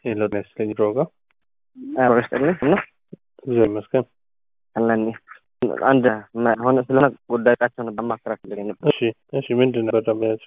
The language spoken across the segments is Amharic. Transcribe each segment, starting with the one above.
የለውም ያስለኝ ድሮጋ አብረስጥልኝ እና እግዚአብሔር ይመስገን። አለኒ አንድ ሆነ ስለሆነ ጉዳዮቻቸው ነበር ማስራት ፈልገኝ ነበር። እሺ እሺ፣ ምንድን ነበር ደግሞ ያዝ?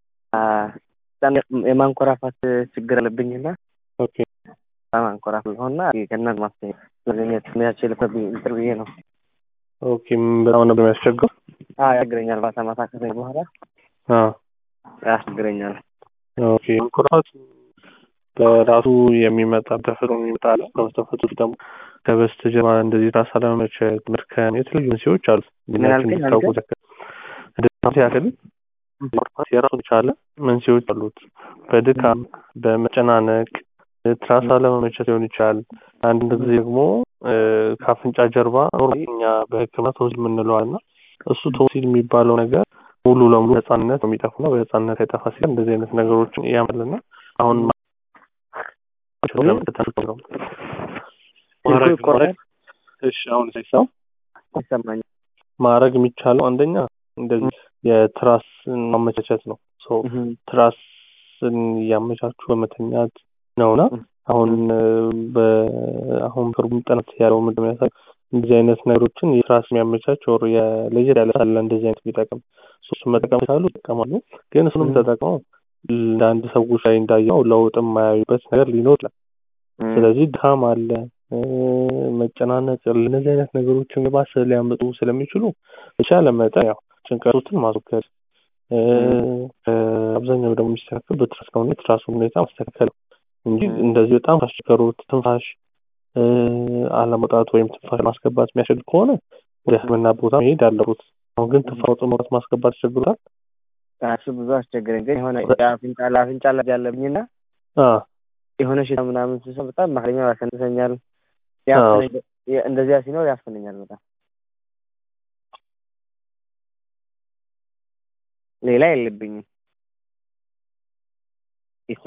የማንኮራፋት ችግር አለብኝና ኦኬ ማንኮራፍ ሆና ከእናት ማስተኛ ማግኘት ያችል ጥር ብዬ ነው። ኦኬ፣ በጣም ነበር የሚያስቸግረው። ያስቸግረኛል። ማታ ማታ ከተኛ በኋላ አዎ ያስቸግረኛል። ኦኬ፣ መንኮራፋት በራሱ የሚመጣ ተፈጥሮ የሚመጣ አለ። ተፈጥሮ ደግሞ ከበስተጀርባ እንደዚህ ራስ አለመመቸት፣ መድከም፣ የተለያዩ መንስኤዎች አሉ። ምን አልከኝ? ታውቁ እንደዚህ ያክል መንኮራፋት የራሱን የቻለ መንስኤዎች አሉት። በድካም በመጨናነቅ ትራስ አለመመቸት ሊሆን ይችላል። አንድ ጊዜ ደግሞ ከአፍንጫ ጀርባ እኛ በሕክምና ቶንሲል የምንለው እና እሱ ቶንሲል የሚባለው ነገር ሙሉ ለሙሉ በህፃንነት ነው የሚጠፉና በህፃንነት አይጠፋ ሲል እንደዚህ አይነት ነገሮችን ያመልና አሁን እሺ አሁን ሳይሳው ይሰማኛል። ማድረግ የሚቻለው አንደኛ እንደዚህ የትራስን ማመቻቸት ነው። ትራስን እያመቻቹ በመተኛት ነውና አሁን አሁን ቅርቡ ጥናት ያለው ምንድን ያሳይ እንደዚህ አይነት ነገሮችን የትራስ የሚያመቻች ወር የለየት ያለ ሳለ እንደዚህ አይነት ቢጠቅም ሶስቱ መጠቀም ካሉ ይጠቀማሉ። ግን እሱንም ተጠቅመው ለአንድ ሰዎች ላይ እንዳየው ለውጥ የማያዩበት ነገር ሊኖር ይችላል። ስለዚህ ድካም አለ፣ መጨናነቅ፣ እነዚህ አይነት ነገሮችን ባስ ሊያመጡ ስለሚችሉ በቻለ መጠን ያው ጭንቀቶትን ማስወገድ አብዛኛው ደግሞ የሚስተካከል በትራስ ከሆነ የትራሱ ሁኔታ ማስተካከል እንጂ እንደዚህ በጣም ካስቸገሩት ትንፋሽ አለመውጣት ወይም ትንፋሽ ማስገባት የሚያስቸግር ከሆነ ወደ ሕክምና ቦታ መሄድ አለበት። አሁን ግን ትንፋሽ መውጣት ማስገባት ያስቸግሩታል። እሱ ብዙ አስቸገረኝ። ግን የሆነ አፍንጫ ለአፍንጫ ላይ ያለብኝና የሆነ ሽታ ምናምን ስሰው በጣም መክለኛ ያሰንሰኛል። እንደዚያ ሲኖር ያስፈነኛል በጣም ሌላ የለብኝም።